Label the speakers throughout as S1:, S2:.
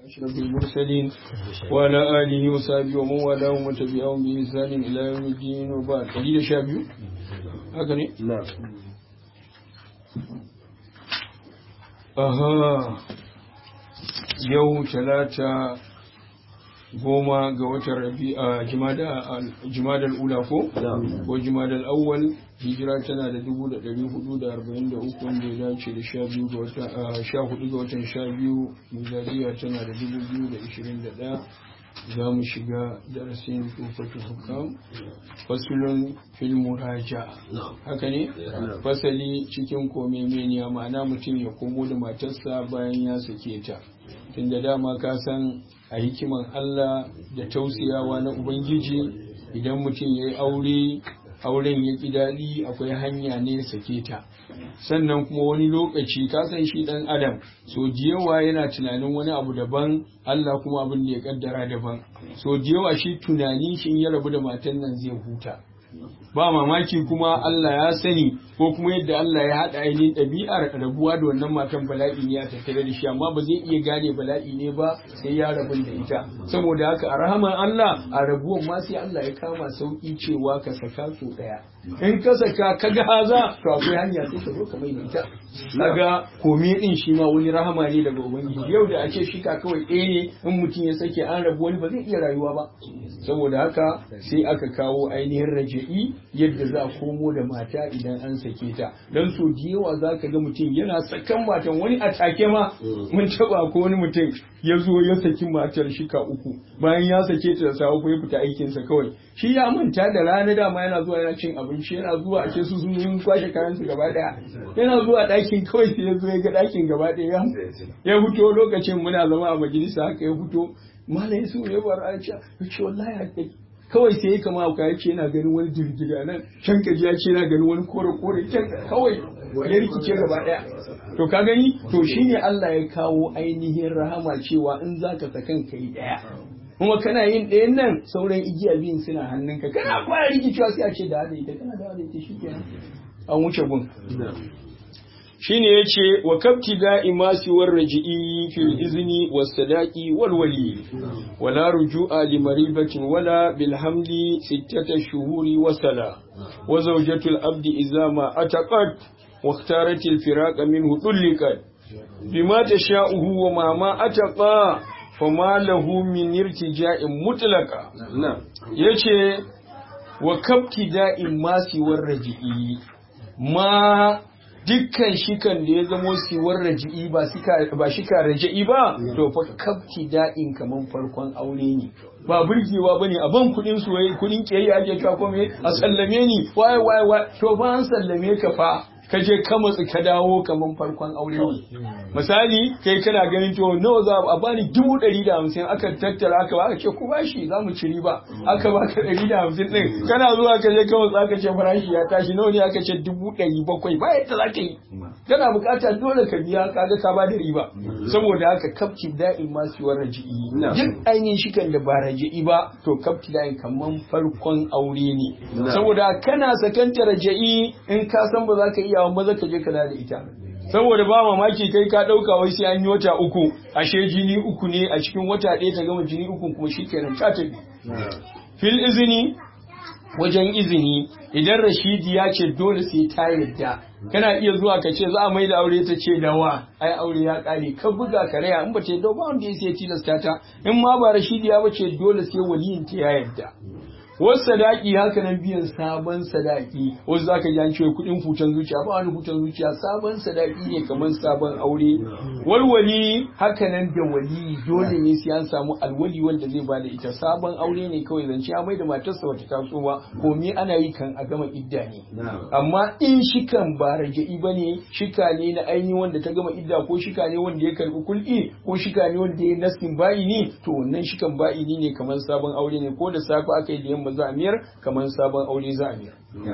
S1: أشرف المرسلين وعلى آله وصحبه ومن والاه ومن تبعهم بإحسان إلى يوم الدين وبعد قليل شابيو هكذا
S2: نعم
S1: aha yau talata goma ga watan rabi'a jimadar ula ko ko jimadar awwal hijira tana da dubu da ɗari hudu da arba'in da uku wanda ya dace da sha biyu ga watan sha hudu ga watan sha biyu miladiya tana da dubu biyu da ishirin da ɗaya za mu shiga darasin tufatul hukam fasulun fil muraja haka ne fasali cikin kome meniya ma'ana mutum ya komo da matarsa bayan ya sake ta tunda dama ka san a hikiman Allah da tausiyawa na Ubangiji idan mutum ya yi aure auren ya ƙi daɗi akwai hanya ne sake ta sannan kuma wani lokaci ka san shi ɗan adam so jiyawa yana tunanin wani abu daban Allah kuma abin da ya kaddara daban so jiyawa shi tunani shi ya rabu da matan nan zai huta ba mamaki kuma Allah ya sani ko kuma yadda Allah ya haɗa ainihin ɗabi'ar rabuwa da wannan matan bala'i ne a tattare da shi amma ba zai iya gane bala'i ne ba sai ya rabu da ita saboda haka a rahaman Allah a rabuwan ma sai Allah ya kama sauki cewa ka saka su ɗaya in ka saka ka ga haza to akwai hanya sai ka zo ka mai da ita kaga kome din shi ma wani rahama ne daga ubangiji yau da ake shika kawai ɗaya ne in mutum ya sake an rabu wani ba zai iya rayuwa ba saboda haka sai aka kawo ainihin raja'i yadda za a komo da mata idan an sake ta don so da yawa za ka ga mutum yana sakan matan wani a take ma mun taba ko wani mutum ya zo ya saki matar shika uku bayan ya sake ta da safe ko ya fita aikinsa kawai shi ya manta da rana dama yana zuwa yana cin abinci yana zuwa a ce su sun yi kwashe kayan su gaba daya yana zuwa ɗakin kawai sai ya zo ya ga ɗakin gaba daya ya fito lokacin muna zama a majalisa haka ya fito malam su ya bar a ce ya ce wallahi kawai sai ya kama ya ce yana ganin wani girgiga nan can kaji ya ce yana ganin wani kore kore can kawai ya rikice gaba daya to ka gani to shine Allah ya kawo ainihin rahama cewa in zaka sakan kai daya kuma kana yin ɗayan nan sauran igiya biyun suna hannunka kana fara rikicewa sai a ce da hada ita kana da hada ita shikenan an wuce gun shine yace wa kabti da'imasi war raji'i fil izni was sadaqi wal wali wala ruju'a li maribatin wala bil hamli sittata shuhuri wa sala wa zawjatu al abdi idza ma ataqat wa ikhtarat al firaqa minhu tulliqat bima tasha'uhu wa ma ma ataqa fama lahu min irtija'in mutlaqa yace wa kabti da'imasi war raji'i ma dukkan shikan da ya zamo siwar raji'i ba ba shika raji'i ba to fa kafti da'in kaman farkon aure ne ba burgewa bane a ban kudin su kudin kiyayya ake cewa ko me a sallame ni wai wai wai to ba an sallame ka fa ka je ka matsi ka dawo kaman farkon aure ne misali kai kana ganin to nawa za a bani dubu ɗari da hamsin aka tattara aka aka ce ku bashi za mu ci riba aka baka ɗari da hamsin ɗin kana zuwa ka je ka matsi aka ce farashi ya tashi nawa ne aka ce dubu ɗari bakwai ba yadda za ka yi kana bukata dole ka biya kaga ka ba da riba saboda haka kafki da'in ma siwar raji'i duk ainihin shikan da ba raji'i ba to kafki da'in kaman farkon aure ne saboda kana sakanta raji'i in ka san ba za ka iya iyawan maza ka je ka da ita saboda ba mamaki kai ka dauka wai sai an yi wata uku ashe jini uku ne a cikin wata ɗaya ta gama jini uku kuma shikenan ta tafi fil izini wajen izini idan rashidi ya ce dole sai ta yadda kana iya zuwa ka ce za a mai da aure ta ce dawa ai aure ya kare ka buga ka raya in ba ce ba wanda ya sai tilasta ta in ma ba rashidi ya bace dole sai waliyin ta ya yadda wasu sadaki haka nan biyan sabon sadaki wasu za ka ji an cewa kuɗin hutan zuciya ba wani hutan zuciya sabon sadaki ne kamar sabon aure walwali haka nan da wali dole ne sai an samu alwali wanda zai bada ita sabon aure ne kawai zance ya mai da matarsa wata taso ba ko me ana yi kan a gama idda ne amma in shikan ba raja'i ba ne shika ne na ainihin wanda ta gama idda ko shika ne wanda ya karbi kul'i ko shika ne wanda ya naskin ba'i ne to wannan shikan ba'i ne kamar sabon aure ne ko da safe aka yi da yamma za a miyar kamar sabon aure za a miyar.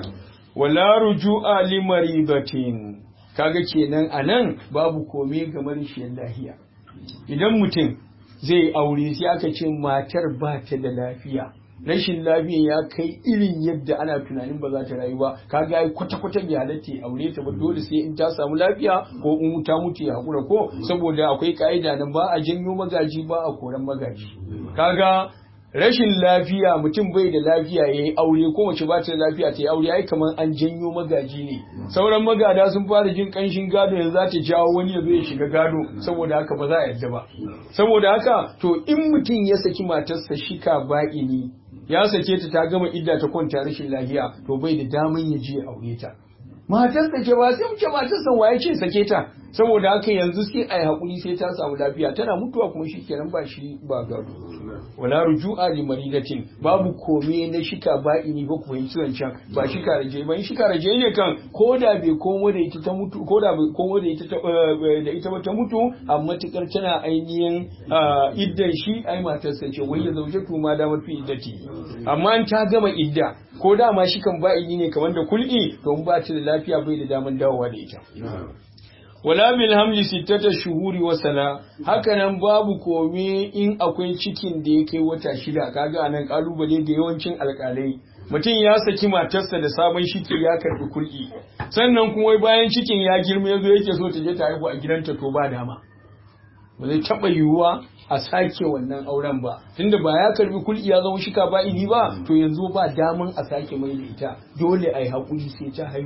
S1: Wala ruju'a li maribatin kaga kenan anan babu kome ga marishiyar lafiya. Idan mutum zai aure sai aka ce matar ba ta da lafiya rashin lafiya ya kai irin yadda ana tunanin ba za ta rayu ba kaga ai kwata kwata bai halatta ya aure ta ba dole sai in ta samu lafiya ko in ta mutu ya hakura ko saboda akwai ka'ida nan ba a janyo magaji ba a koran magaji kaga rashin lafiya mutum bai da lafiya ya yi aure ko mace ba ta da lafiya ta yi aure ai kamar an janyo magaji ne sauran magada sun fara jin kanshin gado yanzu za ta jawo wani ya zo ya shiga gado saboda haka ba za a yadda ba saboda haka to in mutum ya saki matarsa shika ba'ini ya sake ta ta gama idda ta kwanta rashin lafiya to bai da daman ya je aure ta matarsa ke ba sai muke matarsa waye ce sake ta saboda haka yanzu sai a yi haƙuri sai ta samu lafiya tana mutuwa kuma shi kenan ba shi ba gado wala ruju'a li maridatin babu kome na shika ba'ini ba ku fahimci wancan ba shika raje ba in shika raje ne kan ko da bai komo da ita ta mutu ko da bai komo da ita da ita ba ta mutu amma matukar tana ainihin iddan shi ai matarsa ce wai ya zauje tu ma da mafi iddati amma in ta gama idda ko da ma shikan ba'ini ne kamar da kul'i to in ba ta da lafiya bai da daman dawowa da ita wala bil hamli sittata shuhuri wa sana hakanan babu kome in akwai cikin da ya kai wata shida kaga anan kalubale da yawancin alkalai mutum ya saki matarsa da sabon shiki ya karbi kulki sannan kuma bayan cikin ya girma yazo yake so ta je ta haihu a gidanta to ba dama ba zai taba yiwuwa a sake wannan auren ba tunda ba ya karbi kulki ya zama shika ba idi ba to yanzu ba daman a sake mai da ita dole a yi hakuri sai ta haihu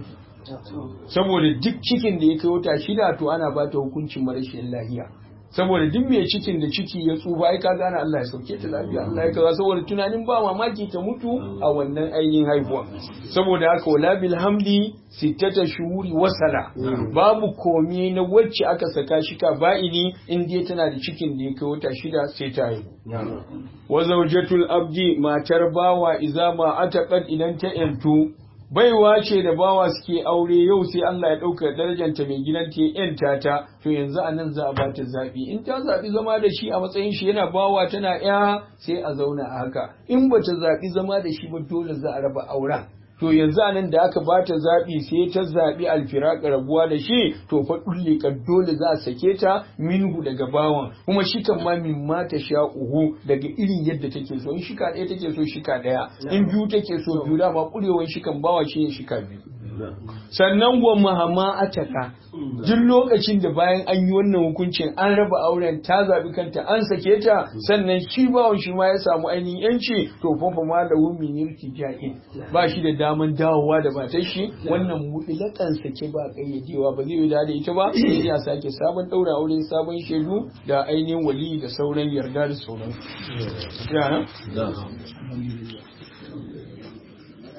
S1: saboda duk cikin da ya kai wata shida to ana ba ta hukuncin marashin lahiya saboda duk mai cikin da ciki ya tsufa ai ka gane Allah ya sauke ta lafiya Allah ya kaza saboda tunanin ba mamaki ta mutu a wannan ainihin haihuwa saboda haka wala bil hamdi sittata shuhuri wasala babu komai na wacce aka saka shi ka ba'ini in dai tana da cikin da ya kai wata shida sai ta haihu wa zawjatul abdi matar bawa iza ma ataqad idan ta yantu baiwa ce da bawa suke aure yau sai Allah ya ɗauka darajanta mai gidanta ya ‘yanta ta, to yanzu a nan za a bata zaɓi. In ta zaɓi zama da shi a matsayin shi yana bawa tana ‘ya sai a zauna a haka. In ba ta zaɓi zama da shi ba dole za a raba auren. To yanzu a nan da aka bata zaɓi sai ta zaɓi alfiraka rabuwa da shi to fa ka dole za a sake ta minhu daga bawan kuma shi kan ma min ma ta sha uhu daga irin yadda take so in shika ɗaya take so shika ɗaya in biyu take so biyu dama ƙurewan shikan bawa shi ne shika biyu. sannan wa mahama ataka duk lokacin da bayan an yi wannan hukuncin an raba auren ta zabi kanta an sake ta sannan shi bawon shi ma ya samu ainihin yanci to fa fa ma da wumin yirki ja'in ba shi da daman dawowa da matar shi wannan mutlakan sake ba kayyadewa ba zai yi da ita ba sai ya sake sabon daura aure sabon shaidu da ainihin wali da sauran yarda da sauran. Ya